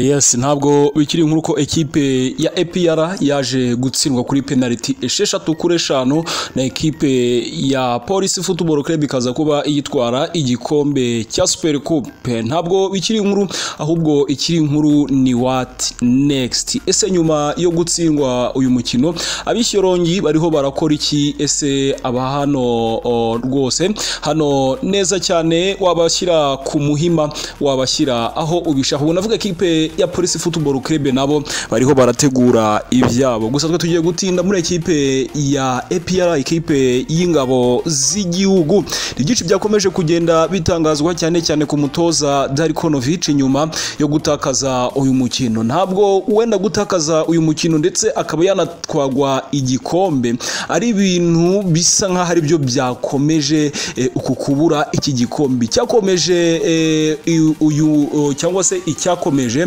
yesi ntabwo bikiri nk'uko ekipe ya epiyara yaje gutsindwa kuri penaliti esheshatu kuri eshanu na ekipe ya polisi futuboro club ikaza kuba iyitwara igikombe cya superi kupe ntabwo bikiri inkuru ahubwo ikiri inkuru ni wati next ese nyuma yo gutsindwa uyu mukino abishyorongi bariho barakora iki ese aba hano rwose hano neza cyane wabashyira ku muhima wabashyira aho ubishaka ubwo navuga ekipe ya polisi futuboro club nabo bariho barategura ibyabo gusa twe tugiye gutinda muri ekipe ya epiyara ekipe y'ingabo z'igihugu ibyinshi byakomeje kugenda bitangazwa cyane cyane ku mutoza darikonovic nyuma yo gutakaza uyu mukino ntabwo wenda gutakaza uyu mukino ndetse akaba yanatwagwa igikombe ari ibintu bisa nk'aho ari byo byakomeje uku kubura iki gikombe cyakomeje uyu cyangwa se icyakomeje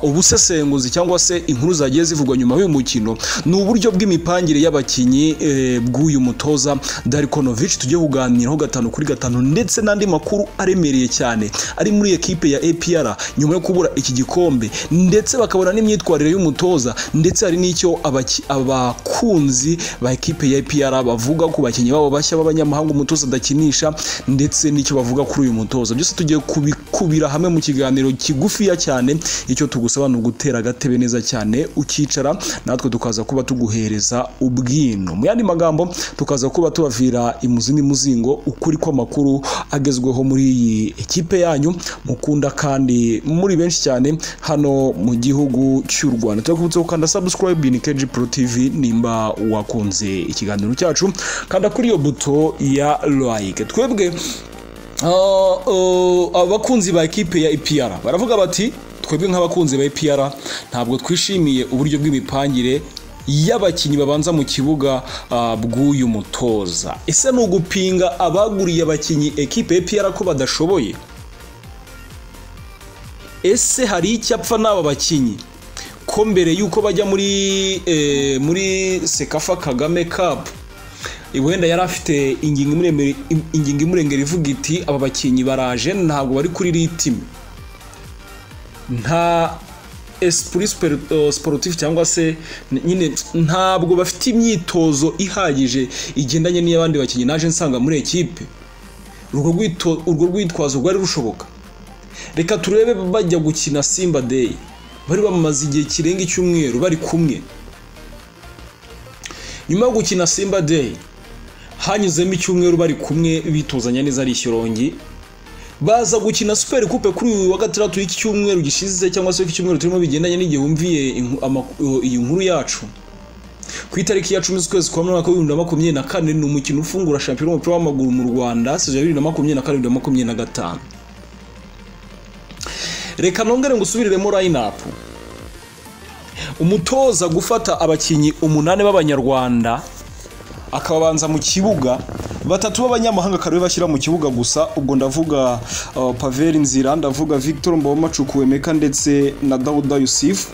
ubusesenguzi cyangwa se inkuru zagiye zivugwa nyuma y'uyu mukino ni uburyo bw'imipangire y'abakinnyi bw'uyu mutoza darikonovic tujye kuganiraho gatanu kuri gatanu ndetse n'andi makuru aremereye cyane ari muri ekipe ya apr nyuma yo kubura iki gikombe ndetse bakabona n'imyitwarire y'umutoza ndetse hari n'icyo abakunzi ba ekipe ya apr bavuga ku bakinnyi babo bashya b'abanyamahanga umutoza adakinisha ndetse n'icyo bavuga kuri uyu mutoza byose tugiye kubikubira hamwe mu kiganiro kigufiya cyane icyo tugusaba ni ugutera agatebe neza cyane ukicara natwe tukaza kuba tuguhereza ubwino mu yandi magambo tukaza kuba tubavira imuzi n'imuzingo ukuri kw'amakuru agezweho muri iyi ekipe yanyu mukunda kandi muri benshi cyane hano mu gihugu cy'u rwanda turakubutse gukanda sabusikarayibe ni keji pro tivi nimba wakunze ikiganiro cyacu kanda kuri iyo buto ya like twebwe abakunzi ba ekipe ya epiyara baravuga bati twebwe nk'abakunzi ba epiyara ntabwo twishimiye uburyo bw'imipangire y'abakinnyi babanza mu kibuga bw'uyu mutoza ese ni ugupinga abaguriye abakinnyi ekipe epiyara ko badashoboye ese hari icyapfa n'aba bakinnyi ko mbere y'uko bajya muri muri sekafa kagame kapu wenda yari afite ingingo imurengera ivuga iti aba bakinnyi baraje ntabwo bari kuri ritime nta esipuri siporutifu cyangwa se nyine ntabwo bafite imyitozo ihagije igendanye n'iy'abandi bakinnyi naje nsanga muri ekipe urwo rwitwazo rwari rushoboka reka turebe bajya gukina simba deyi bari bamaze igihe kirenga icyumweru bari kumwe nyuma yo gukina simba deyi hanyuzemo icyumweru bari kumwe bituzanya neza ari ishyirongi baza gukina superi kupe kuri uyu wa gatandatu y'iki cyumweru gishize cyangwa se icyumweru turimo bigendanye n'igihe wumviye iyi nkuru yacu ku itariki ya cumi z'ukwezi kwa mwaka w'ibihumbi bibiri na makumyabiri na kane ni umukino ufungura shampiyona w'umupira w'amaguru mu rwanda sezon ya bibiri na makumyabiri na kane bibiri na makumyabiri na gatanu reka nongere ngo usubiriremo rayinapu umutoza gufata abakinnyi umunani b'abanyarwanda akababanza mu kibuga batatu b'abanyamahanga akaba bashyira mu kibuga gusa ubwo ndavuga paveri nzira ndavuga victor mboma cukuwemeka ndetse na dawuda yusifu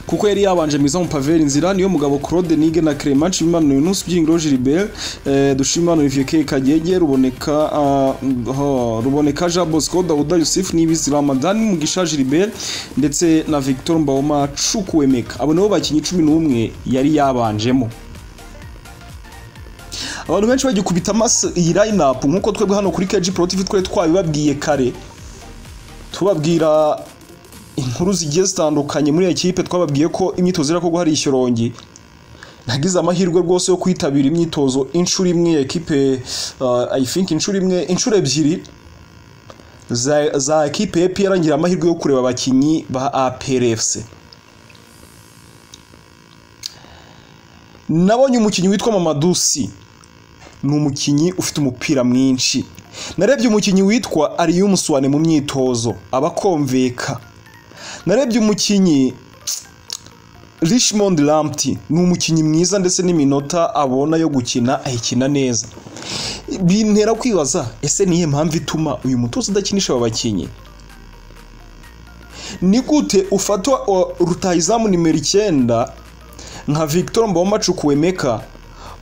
kuko yari yabanje mwiza mu paveri nzira niyo mugabo claude niga na clement nshimimana yunus byiringiro gilbert dushimimana olivier k kagege ruboneka ruboneka jean bosco dawuda yusufu n'ibizi ramadani mugisha gilbert ndetse na victor mbawoma cukuwemeka abo nibo bakinnyi cumi n'umwe yari yabanjemo abantu benshi bagikubita amaso iyi line-up nk'uko twebwe hano kuri keji porotivi twari twabibabwiye kare tubabwira inkuru zigiye zitandukanye muri ekipe twababwiye ko imyitozo irakorwa hari ishyorongi nagize amahirwe rwose yo kwitabira imyitozo inshuro imwe ekipe think inshuro imwe inshuro ebyiri za ekipe epi yarangira amahirwe yo kureba abakinnyi ba APRFC nabonye umukinnyi witwa mamadusi ni umukinnyi ufite umupira mwinshi narebye umukinnyi witwa ariyumuswane mu myitozo abakomveka narebye umukinnyi Richmond Lamptey ni umukinnyi mwiza ndetse n'iminota abona yo gukina ayikina neza bintera kwibaza ese niye mpamvu ituma uyu mutoza udakinisha aba bakinnyi ni gute ufatwa rutahizamu nimero icyenda nka victor mboma cukuwemeka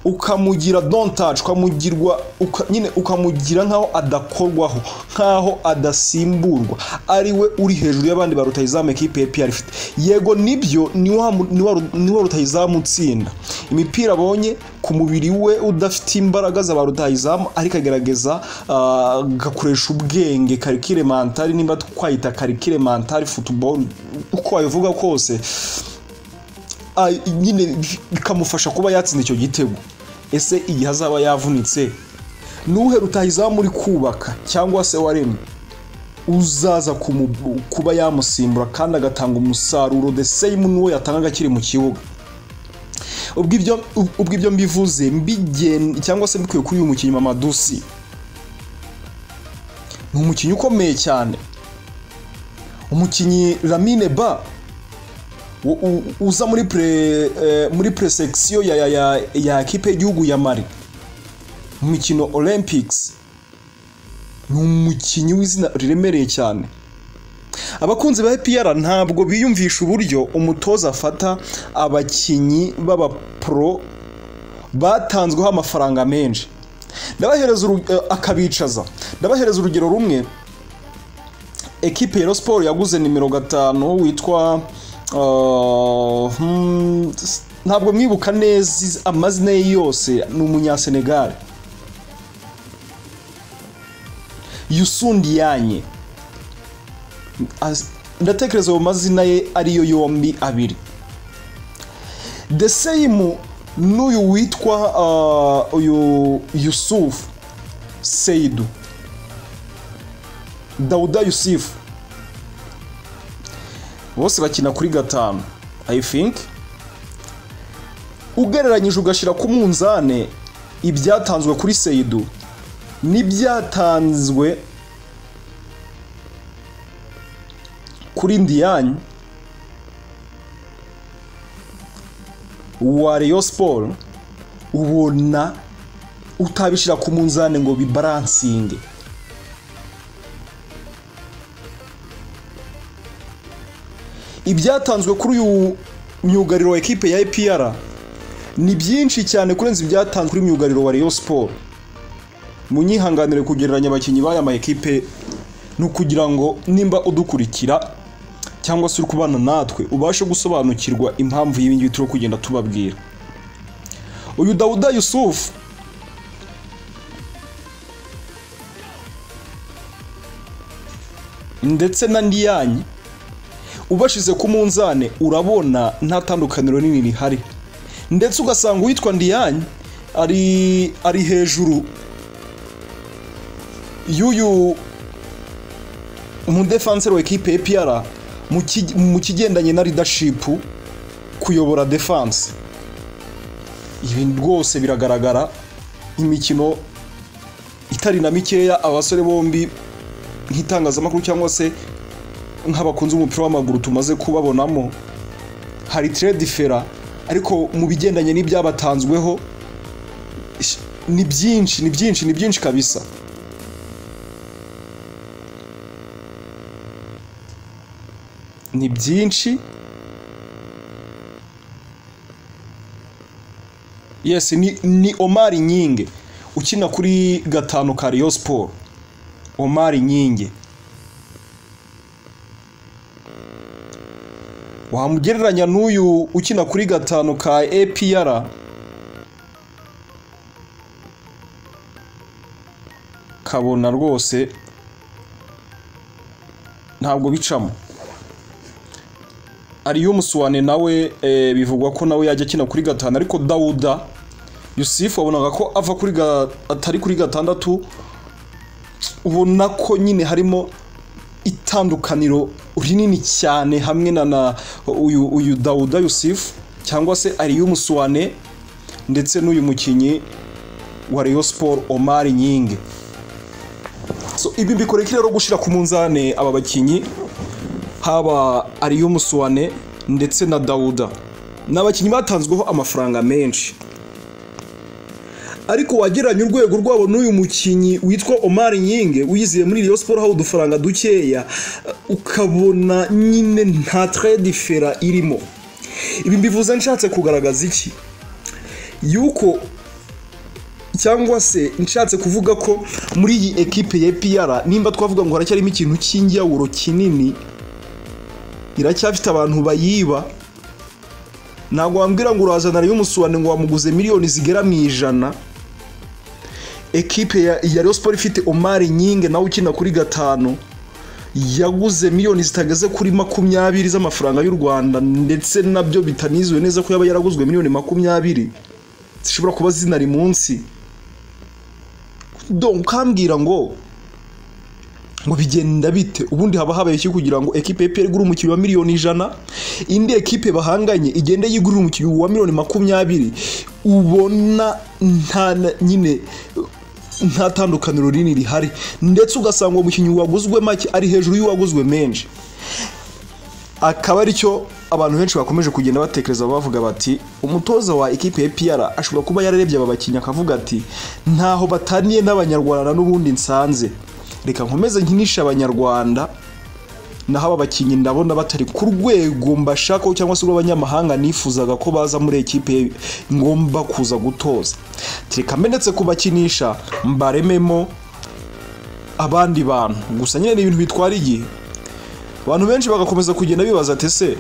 ukamugira dontaje ukamugirwa uka- nyine ukamugira nk'aho adakorwaho nk'aho adasimburwa ari we uri hejuru y'abandi ba rutahizamu ekipe ya pr ifite yego nibyo ni wa mu- ni wa Ru- ni wa rutahizamu utsinda imipira abonye ku mubiri we udafite imbaraga za ba rutahizamu ariko agerageza ah, agakoresha ubwenge karikire mantari nimba twayita karikire mantari futuboro uko wabivuga kose ah, nyine bikamufasha kuba yatsinda icyo gitego ese igihe azaba yavunitse nuhe rutahizamu uri kubaka cyangwa se waremye uzaza kumu- kuba yamusimbura kandi agatanga umusaruro the same n'uwo yatangaga akiri mu kibuga ubwo ibyo- ubwo ibyo mbivuze mbigen cyangwa se mbikuye kuri uyu mukinnyi mamadusi ni umukinnyi ukomeye cyane umukinnyi ramine ba u- u- uza muri pre eh, muri presection ya ya ya, ya kipe y'igihugu ya Mali mu mikino Olympics ni umukinnyi w'izina riremereye cyane abakunzi ba APR ntabwo biyumvisha uburyo umutoza afata abakinnyi b'abapro batanzweho amafaranga menshi ndabahereza uru- eh, akabicaza ndabahereza urugero rumwe ekipe ya Rayon Sport yaguze nimero gatanu witwa uh, hmm, s- ntabwo mwibuka neza iz- amazina ye yose ni umunyasenegal yusundiyanye As- ndatekereza ayo mazina ye ariyo yombi abiri the same n'uyu witwa uh, uyu yusufu seidu Dauda Yusufu bose bakina kuri gatanu I think ugereranyije ugashyira ku munzane ibyatanzwe kuri Seidu n'ibyatanzwe kuri Ndianye wa Rayon Sport ubona utabishyira ku munzane ngo bibaransinge ibyatanzwe kuri uyu myugariro wa ekipe ya APR ni byinshi cyane kurenza ibyatanzwe kuri myugariro wa Rayon Sport munyihanganire kugereranya abakinnyi b'aya ma ekipe ni ukugira ngo nimba udukurikira cyangwa se uri kubana natwe ubashe gusobanukirwa impamvu y'ibi ngibi turi kugenda tubabwira uyu Dawuda Yusufu ndetse na Ndiyanyi ubashize ku munzane urabona nta tandukaniro nini rihari ndetse ugasanga uwitwa Ndiyanyi ari ari hejuru y'uyu umudefanseri wa ekipe APR mu ki- mu kigendanye na leadership kuyobora defense ibi rwose biragaragara imikino itari na mikeya abasore bombi nk'itangazamakuru cyangwa se nk'abakunzi b'umupira w'amaguru tumaze kubabonamo hari trade fera ariko mu bigendanye n'ibyabatanzweho ish- ni byinshi ni byinshi ni byinshi kabisa ni byinshi yes ni, ni Omar Nyinge ukina kuri gatanu ka Rayon Sport Omar Nyinge wamugereranya n'uyu ukina kuri gatanu ka APR kabona rwose ntabwo bicamo ariyo musuwane nawe eh, bivugwa ko nawe yajya akina kuri gatanu ariko dawuda yusufu wabonaga ko ava kuri ga- atari kuri gatandatu ubona ko nyine harimo itandukaniro rinini cyane hamwe na na uyu uyu Dawuda Yusuf cyangwa se Aliyu Musuwane ndetse n'uyu mukinnyi wa Rayon Sport Omar Nyinge so ibi mbikorekera rero gushira ku munzane aba bakinyi haba Aliyu Musuwane ndetse na Dawuda ni abakinnyi batanzweho amafaranga menshi ariko wagereranya urwego rwabo n'uyu mukinnyi witwa Omar Nyinge uyiziye muri Rayon Sport aho udufaranga dukeya uh, ukabona nyine nta trade fera irimo ibi mbivuze nshatse kugaragaza iki yuko cyangwa se nshatse kuvuga ko muri iyi ekipe ya epiyara nimba twavuga ngo haracyarimo ikintu cy'injyawuro kinini iracyafite abantu bayiba ntabwo wambwira ngo urazana y'umusuwane ngo wamuguze miliyoni zigera mu ijana ekipe ya Rayon Sport ifite omari nyinge nawe ukina kuri gatanu yaguze miliyoni zitageze kuri makumyabiri z'amafaranga y'u rwanda ndetse nabyo bitanizuwe neza ko yaba yaraguzwe miliyoni makumyabiri zishobora kuba zinari munsi ukambwira ngo ngo bigenda bite ubundi haba habaye iki kugira ngo ekipe ya igure umukinnyi wa miliyoni ijana indi ekipe bahanganye igende yigurira umukinnyi wa miliyoni makumyabiri ubona nta nyine nta tandukaniro rinini rihari ndetse ugasanga umukinnyi waguzwe make ari hejuru y'uwaguzwe menshi akaba aricyo abantu benshi bakomeje kugenda batekereza bavuga bati umutoza wa ekipe ya piyara ashobora kuba yararebye aba bakinnyi akavuga ati ntaho bataniye n'abanyarwanda n'ubundi nsanze reka nkomeze nkinishe abanyarwanda naho aba bakinnyi ndabona batari ku rwego mbashakaho cyangwa se rw'abanyamahanga nifuzaga ko baza muri ekipe ngomba kuza gutoza reka mbe kubakinisha mbarememo abandi bantu gusa nyine ni ibintu bitwara igihe abantu benshi bagakomeza kugenda bibaza ati se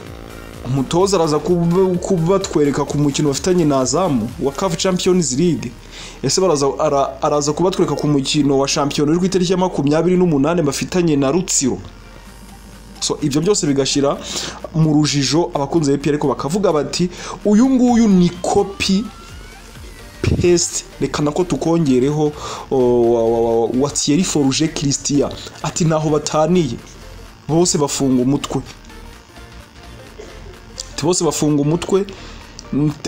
umutoza araza kubatwereka ku mukino bafitanye na azamu wa kafu champions league ese araza kubatwereka ku mukino wa shampiyona uri ku itariki ya makumyabiri n'umunani bafitanye na rutsiro ibyo byose bigashyira mu rujijo abakunzi ba ariko bakavuga bati uyu nguyu ni kopi pesite reka nako tukongereho wa tiyeri foruje kirisitiya ati ntaho bataniye bose bafunga umutwe bose bafunga umutwe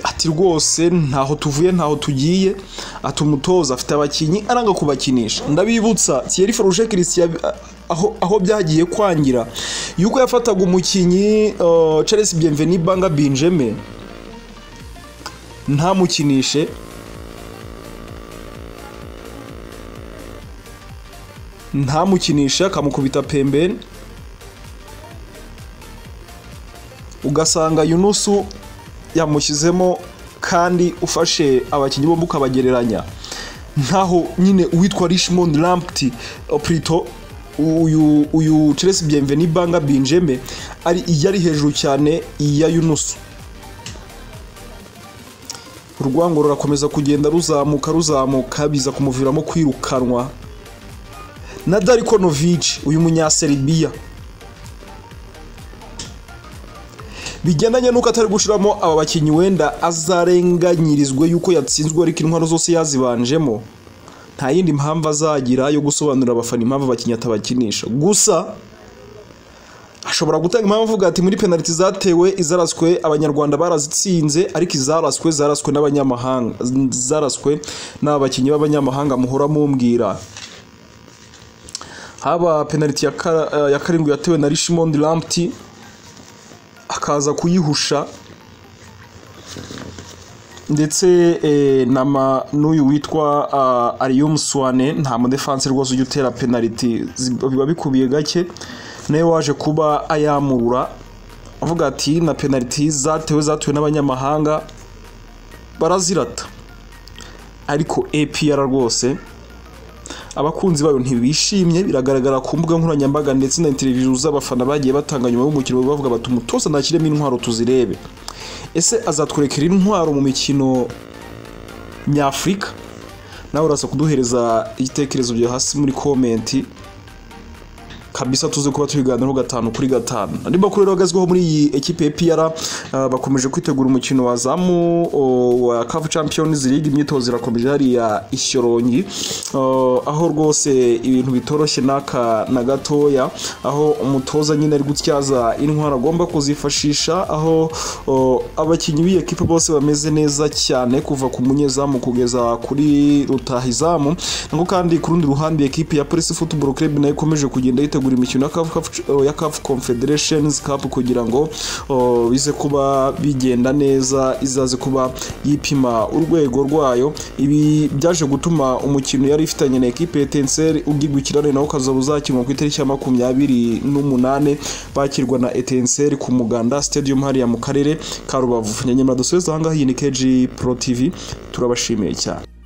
ati rwose ntaho tuvuye ntaho tugiye ati umutoza afite abakinnyi aranga kubakinisha ndabibutsa tiyeri foruje kirisitiya aho byagiye kwangira yuko yafataga umukinnyi Charles Bienveni banga binjeme ntamukinishe ntamukinishe akamukubita pembeni ugasanga yunusu yamushyizemo kandi ufashe abakinnyi bombi ukabagereranya nkaho nyine uwitwa Richmond Lamptey Prito uyu uyu Chelsea Bienveni Banga Binjeme ari yari hejuru cyane ya Yunusu urwango rurakomeza kugenda ruzamuka ruzamuka biza kumuviramo kwirukanwa na Darko Novic uyu munyaserbia bigendanye n'uko atari gushiramo aba bakinnyi wenda azarenganyirizwe yuko yatsinzwe ariko intwaro zose yazibanjemo nta yindi mpamvu azagira yo gusobanurira abafana impamvu abakinnyi atabakinisha gusa ashobora gutanga impamvu avuga ati muri penaliti zatewe izaraswe abanyarwanda barazitsinze ariko izaraswe zaraswe n'abanyamahanga zaraswe n'abakinnyi b'abanyamahanga muhora mumbwira haba penaliti ya karindwi yatewe na Richmond Lamptey akaza kuyihusha ndetse n'uyu witwa Muswane nta mudefanse rwose ujya utera penaliti biba bikubiye gake nawe waje kuba ayamurura avuga ati na penaliti zatewe zatewe n'abanyamahanga barazirata ariko APR rwose abakunzi bayo ntibishimye biragaragara ku mbuga nkoranyambaga ndetse na televiziyo z'abafana bagiye batanga nyuma y'umukino bavuga bati umutoza ntakiremo intwaro tuzirebe ese azatwerekera intwaro mu mikino nyafurika nawe uraza kuduhereza igitekerezo byo hasi muri komenti kabisa tuzi kuba tubiganiraho gatanu kuri gatanu andi makuru rero agezweho muri iyi ekipe ya piyara bakomeje kwitegura umukino wa zamu wa kafu champions league imyitozo irakomeje hariya ishyorongi aho rwose ibintu bitoroshye n'aka na gatoya aho umutoza nyine ari gutyaza intwaro agomba kuzifashisha aho abakinnyi b'iyi ekipe bose bameze neza cyane kuva ku munyezamu kugeza kuri rutahizamu nako kandi ku rundi ruhande ekipe ya polisi football club nayo ikomeje kugenda yitegura gutegura imikino ya CAF Confederations Cup kugira ngo bize kuba bigenda neza izaze kuba yipima urwego rwayo ibi byaje gutuma umukino yari ifitanye na ekipe Etincelle ugigukirane nawo ukazaba uzakinwa ku itariki ya makumyabiri n'umunane bakirwa na Etincelle ku Muganda Stadium hariya mu karere ka Rubavu nyamara dusubeze ahangaha iyi ni KG Pro TV turabashimiye cyane